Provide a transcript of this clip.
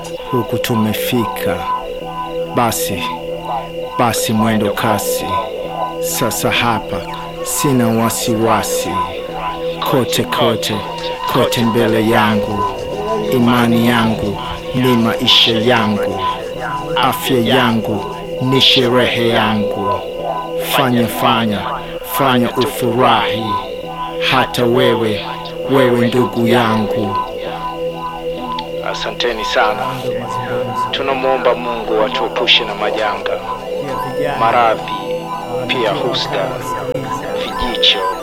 huku tumefika. Basi basi, mwendo kasi sasa, hapa sina wasiwasi, kote kote kote mbele yangu, imani yangu ni maisha yangu, afya yangu ni sherehe yangu. Fanya fanya fanya ufurahi, hata wewe wewe ndugu yangu. Asanteni sana. Tunamwomba Mungu atuepushe na majanga, maradhi, pia husda, vijicho